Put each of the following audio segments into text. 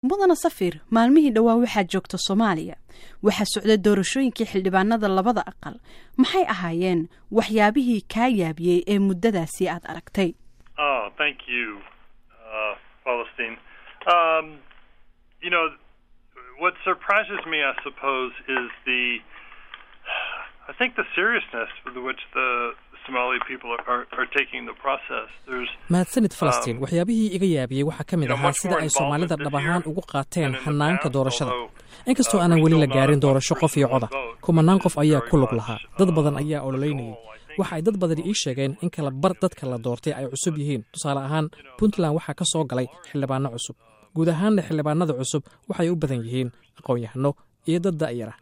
mudana safir maalmihii dhowaa waxaa joogta soomaaliya waxaa socda doorashooyinkii xildhibaanada labada aqal maxay ahaayeen waxyaabihii kaa yaabiyey ee muddadaasi aad aragtay Oh, thank you, uh, Palestine. Um, you know, what surprises me, I suppose, is the, I think the seriousness with which the Somali people are, are taking the process. There's mahadsanid falastiin waxyaabihii iga yaabiyey waxaa ka mid ahaa sida ay soomaalida dhab ahaan ugu qaateen hanaanka doorashada inkastoo aanan weli la gaarin doorasho qof iyo coda kumanaan qof ayaa ku lug lahaa dad badan ayaa ololeynayay waxa ay dad badani ii sheegeen in kala bar dadka la doortay ay cusub yihiin tusaale ahaan puntland waxaa ka soo galay xildhibaano cusub guud ahaanna xildhibaanada cusub waxay u badan yihiin aqoon-yahano iyo dad da'yara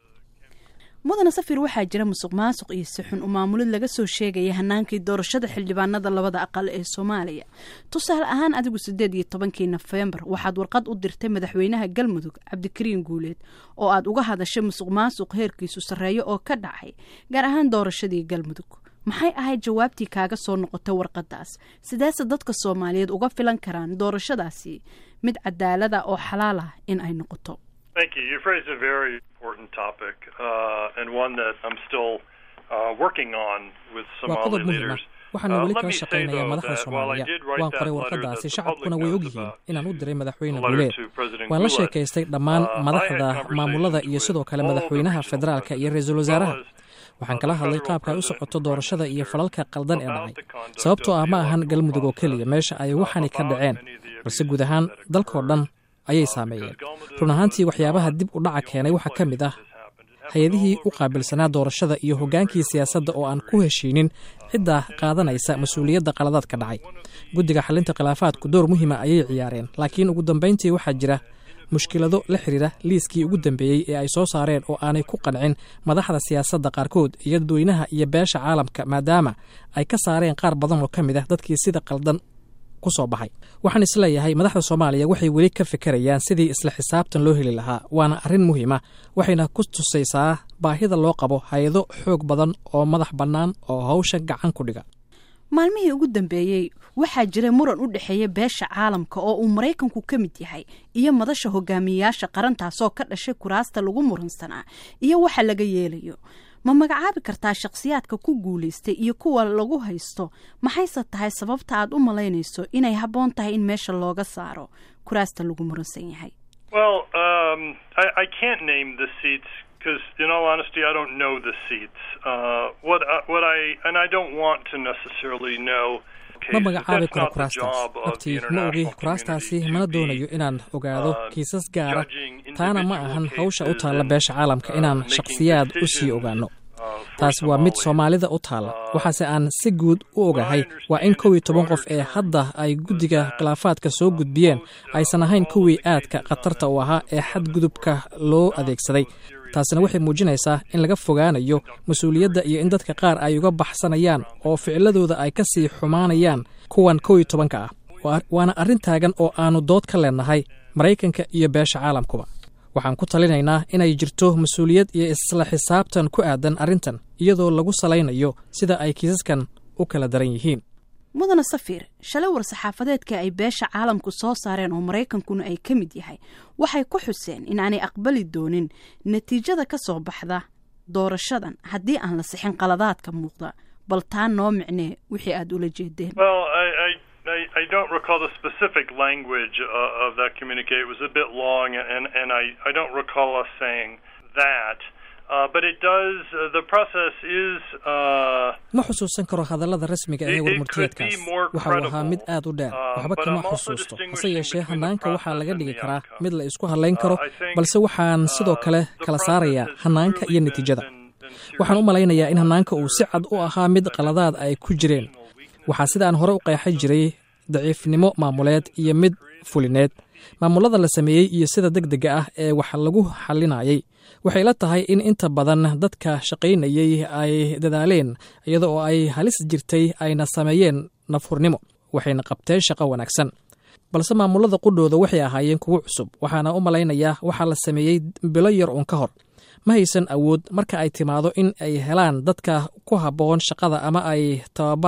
mudana safir waxaa jira musuq maasuq iyo si xun u maamulid laga soo sheegaya hanaankii doorashada xildhibaanada labada aqal ee soomaaliya tusaale ahaan adigu siddeed iyo tobankii nofembar waxaad warqad u dirtay madaxweynaha galmudug cabdikariin guuleed oo aad uga hadashay musuq maasuq heerkiisu sarreeyo oo ka dhacay gaar ahaan doorashadii galmudug maxay ahayd jawaabtii kaaga soo noqotay warqadaas sideese dadka soomaaliyeed uga filan karaan doorashadaasi mid cadaalada oo xalaal ah in ay noqoto Thank you. You've raised a very important topic uh, and one that I'm still uh, working on with waa Somali qodob muhiim ah leaders. waxaana Uh, weli let kala me say, shaqaynaya though, madaxda that while I soomaaliya did write waan that qoray letter warqadaasi that the shacabkuna public way knows ogyihiin about, inaan u diray madaxweyne the letter guuleed to President waan la Gulen, sheekaystay dhammaan uh, I had madaxda conversations maamulada iyo with sidoo kale all the madaxweynaha regional federaalka iyo presidents, ra-iisul as wasaaraha well as, waxaan uh, kala the hadlay federal qaabka ay u president socoto and doorashada prime iyo minister falalka qaldan ee about dhacay the conduct sababtoo of ah the ma ahan electoral galmudug oo process, keliya meesha ay uh, waxani ka about dhaceen many of the balse guud abuses ahaan that dalkoo occurred, dhan ayay uh, saameeyeen because Galmudug run ahaantii was waxyaabaha not dib u dhaca the keenay only waxaa ka place mid that ah this happened. It happened hay-adihii all u over qaabilsanaa doorashada iyo hoggaankii siyaasadda oo aan ku heshiinin cidda qaadanaysa mas-uuliyadda qaladaadka dhacay guddiga xalinta khilaafaadku door muhiima ayay ciyaareen laakiin ugu dambayntii waxaa jira mushkilado la xidhiira liiskii ugu dambeeyey ee ay soo saareen oo aanay ku qancin madaxda siyaasadda qaarkood iyo dadweynaha iyo beesha caalamka maadaama ay ka saareen qaar badan oo ka mid ah dadkii sida qaldan ku soo baxay waxaan isleeyahay madaxda soomaaliya waxay weli ka fikirayaan sidii isla xisaabtan loo heli lahaa waana arrin muhiima waxayna ku tusaysaa baahida loo qabo hay-ado xoog badan oo madax bannaan oo hawsha gacan ku dhiga maalmihii ugu dambeeyey waxaa jiray muran u dhexeeya beesha caalamka oo uu maraykanku ka mid yahay iyo madasha hogaamiyeyaasha qarantaasoo ka dhashay kuraasta lagu muransanaa iyo waxa laga yeelayo ma magacaabi kartaa shakhsiyaadka ku guulaystay iyo kuwa lagu haysto maxayse tahay sababta aad u malaynayso inay habboon tahay in meesha looga saaro kuraasta lagu muransan yahay Well, um, I, I can't name the seats because, in all honesty, I don't know the seats. Uh, what I, what I and I don't want to necessarily know. ma cases. magacaabi That's karo not the kuraastaas job of the abtii ma ogi international kuraastaasi community to mana be, doonayo inaan ogaado uh, kiisas gaara judging taana ma individual ahan hawsha u cases taalla and, beesha caalamka uh, inaan making shakhsiyaad u sii decisions, ogaano uh, for taasi waa mid Somalia. soomaalida u taalla waxaase aan si guud u ogahay waa in kow iyo toban qof ee hadda ay guddiga khilaafaadka soo gudbiyeen aysan ahayn kuwii aadka khatarta u ahaa ee xadgudubka loo adeegsaday taasina waxay muujinaysaa in laga fogaanayo mas-uuliyadda iyo in dadka qaar ay uga baxsanayaan oo ficiladooda ay ka sii xumaanayaan kuwan kow iyo tobanka ah Waa- waana arrin taagan oo aannu dood ka leenahay maraykanka iyo beesha caalamkuba waxaan ku talinaynaa inay jirto mas-uuliyad iyo isla xisaabtan ku aadan arrintan iyadoo lagu salaynayo sida ay kiisaskan u kala daran yihiin mudana safir shalay war-saxaafadeedka ay beesha caalamku soo saareen oo maraykankuna ay ka mid yahay waxay ku xuseen in aanay aqbali doonin natiijada ka soo baxda doorashadan haddii aan la sixin qaladaadka muuqda bal taa noo micnee wixii aad ula jeedeen Well, I, I, I, I don't recall the specific language uh, of that communique. It was a bit long, and, and I, I don't recall us saying that. Uh, but it does, uh, the process is. Uh, ma xusuusan karo hadallada rasmiga ee It- it warmurtiyeedkaas could be more waxa uu ahaa mid credible, aad u dheer uh, waxba but kama I'm also xusuusto hase distinguishing yeeshee between the hanaanka waxaa process laga and dhigi the karaa outcome. mid la isku hadlayn karo Uh, I think, balse waxaan sidoo uh, kale the kala process saarayaa has hanaanka clearly iyo been- natiijada been- been waxaan u seriously malaynayaa in flawed. hanaanka uu si There cad u have ahaa mid been qaladaad ay ku jireen institutional weaknesses. waxaa sida aan hore u qeexay jiray daciifnimo maamuleed iyo mid fulineed maamulada la sameeyey iyo sida deg dega ah ee wax lagu xalinayay waxay la tahay in inta badan dadka shaqaynayey ay dadaaleen iyada oo ay halis jirtay ayna sameeyeen nafhurnimo waxayna qabteen shaqo wanaagsan balse maamulada qudhooda waxay ahaayeen kuwo cusub waxaana u malaynayaa waxaa la sameeyey bilo yar uun ka hor ma haysan awood marka ay timaado in ay helaan dadka ku habboon shaqada ama ay tababaraan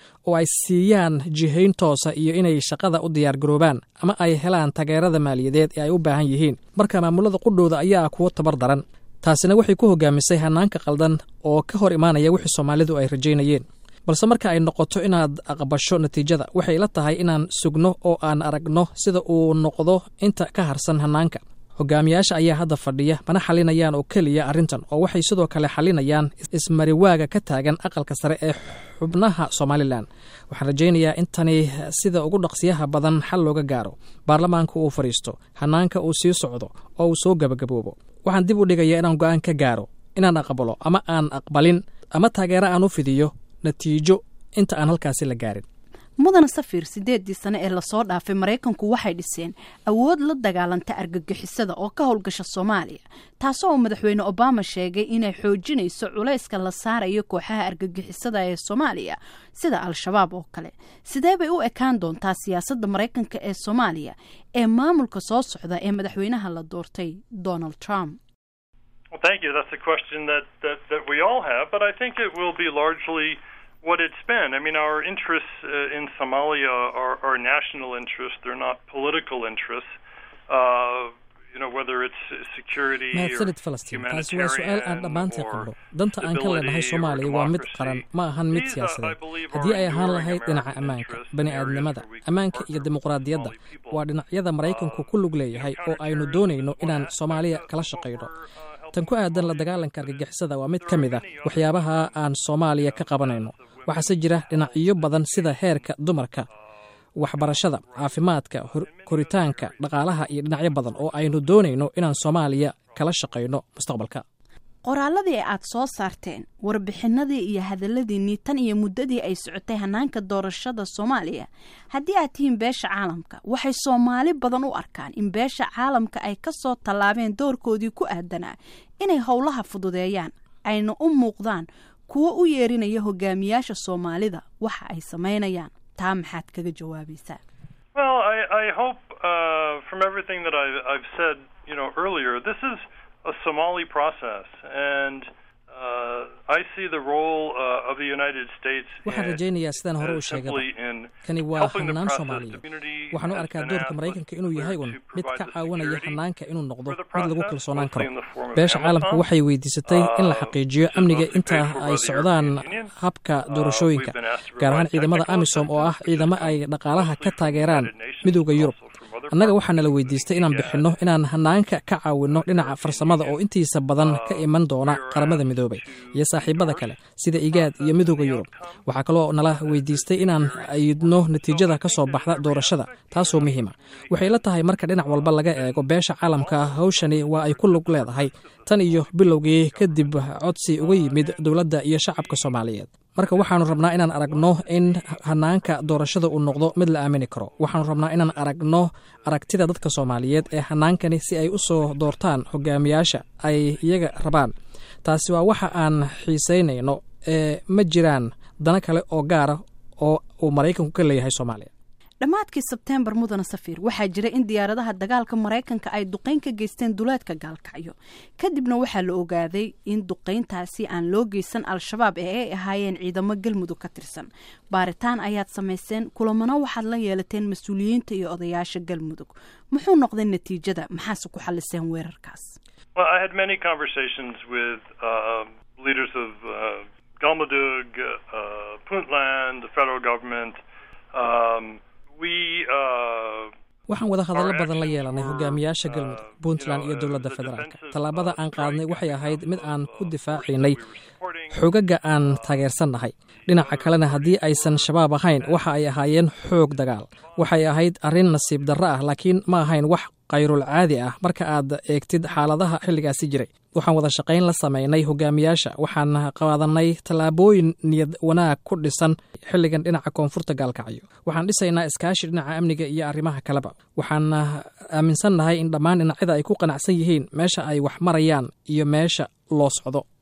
oo ay siiyaan jihayn toosa iyo inay shaqada u diyaargaroobaan ama ay helaan taageerada maaliyadeed ee ay u baahan yihiin marka maamulada qudhooda ayaa kuwo tabar daran taasina waxay ku hogaamisay hanaanka qaldan oo ka hor imaanaya wixii soomaalidu ay rajaynayeen balse marka ay noqoto inaad aqbasho natiijada waxay la tahay inaan sugno oo aan aragno sida uu noqdo inta ka harsan hanaanka hogaamiyaasha ayaa hadda fadhiya mana xalinayaan oo keliya arrintan oo waxay sidoo kale xalinayaan ismariwaaga ka taagan aqalka sare ee xubnaha somalilan waxaan rajaynayaa in tani sida ugu dhaqsiyaha badan xal looga gaaro baarlamaanka uu fadhiisto hanaanka uu sii socdo oo uu soo gabagaboobo waxaan dib u dhigayaa inaan go-aan ka gaaro inaan aqbalo ama aan aqbalin ama taageero aan u fidiyo natiijo inta aan halkaasi la gaarin mudana safir sideedii sane ee lasoo dhaafay maraykanku waxay dhiseen awood la dagaalanta argagixisada oo ka howlgasha soomaaliya taasoo uu madaxweyne obama sheegay inay xoojinayso culayska la saarayo kooxaha argagixisada ee soomaaliya sida al-shabaab oo kale sidee bay u ekaan doontaa siyaasadda maraykanka ee soomaaliya ee maamulka soo socda ee madaxweynaha la doortay donald trump what it's been. I mean, our interests uh, in Somalia are, are national interests; they're not political interests. Uh, you know, whether it's security mahadsanid falastiin taasi waa su-aal aan dhammaantii qabno danta aan ka leenahay soomaaliya waa mid qaran ma ahan mid siyaasadeed haddii ay ahaan lahayd dhinaca ammaanka bani aadnimada ammaanka iyo dimuqraadiyadda waa dhinacyada maraykanku ku lug leeyahay oo aynu doonayno inaan soomaaliya kala shaqayno tan ku aadan la dagaalanka argagixisada waa mid ka mid a waxyaabaha aan soomaaliya ka qabanayno waxaase jira dhinacyo badan sida heerka dumarka waxbarashada caafimaadka koritaanka dhaqaalaha iyo dhinacyo badan oo aynu doonayno inaan soomaaliya kala shaqayno mustaqbalka qoraaladii aad soo saarteen warbixinadii iyo hadalladiinnii tan iyo muddadii ay socotay hanaanka doorashada soomaaliya haddii aad tihiin beesha caalamka waxay soomaali badan u arkaan in beesha caalamka ay ka soo tallaabeen doorkoodii ku aadanaa inay howlaha fududeeyaan ayna u muuqdaan kuwo u yeerinaya hogaamiyaasha soomaalida waxa ay samaynayaan taa maxaad kaga jawaabaysaa Well, I, I hope uh, from everything that I've, I've said, you know, earlier, this is a Somali process, and uh, I see the role uh, of the United States waxaan rajaynayaa sidaan hore u sheegaba kani waa hanaan soomaaliyeed waxaan u arkaa doorka maraykanka inuu yahay un mid ka caawinaya hanaanka inuu noqdo mid lagu kalsoonaan karo beesha caalamka waxay weydiisatay in la xaqiijiyo amniga inta ay socdaan habka doorashooyinka gaar ahaan ciidamada amisom oo ah ciidamo ay dhaqaalaha ka taageeraan midooda yurub annaga waxaana la weydiistay inaan bixinno inaan hanaanka ka caawinno dhinaca farsamada oo intiisa badan ka iman doona qaramada midoobay iyo saaxiibada kale sida igaad iyo midooda yurub waxaa kaloo nala weydiistay inaan ayidno natiijada ka soo baxda doorashada taasoo muhiima waxay la tahay marka dhinac walba laga eego beesha caalamka hawshani waa ay ku lug leedahay tan iyo bilowgii kadib codsi uga yimid dowladda iyo shacabka soomaaliyeed marka waxaanu rabnaa inaan aragno in hanaanka doorashada uu noqdo mid la aamini karo waxaanu rabnaa inaan aragno aragtida dadka soomaaliyeed ee hanaankani si ay u soo doortaan hogaamiyaasha ay iyaga rabaan taasi waa waxa aan xiisaynayno ee ma jiraan dana kale oo gaara oo uu maraykanku ka leeyahay soomaaliya dhammaadkii sebteembar mudana safir waxaa jira in diyaaradaha dagaalka maraykanka ay duqayn ka geysteen duleedka gaalkacyo kadibna waxaa la ogaaday in duqayntaasi aan loo geysan al-shabaab ee ay ahaayeen ciidamo galmudug ka tirsan baaritaan ayaad samayseen kulamana waxaad la yeelateen mas-uuliyiinta iyo odayaasha galmudug muxuu noqday natiijada maxaase ku xaliseen weerarkaas galmudug puntland the federal government um, waxaan wada hadallo badan la yeelanay hogaamiyaasha galmudug puntland iyo dowladda federaalka tallaabada aan qaadnay waxay ahayd mid aan ku difaacaynay xoogagga aan taageersannahay dhinaca kalena haddii aysan shabaab ahayn waxa ay ahaayeen xoog dagaal waxay ahayd arrin nasiib darro ah laakiin ma ahayn wax kayrul caadi ah marka aad eegtid xaaladaha xilligaasi jiray waxaan wada shaqayn la samaynay hogaamiyaasha waxaan qaadanay tallaabooyin niyad wanaag ku dhisan xilligan dhinaca koonfurta gaalkacyo waxaan dhisaynaa iskaashi dhinaca amniga iyo arrimaha kaleba waxaan aaminsannahay in dhammaan dhinacyada ay ku qanacsan yihiin meesha ay wax marayaan iyo meesha loo socdo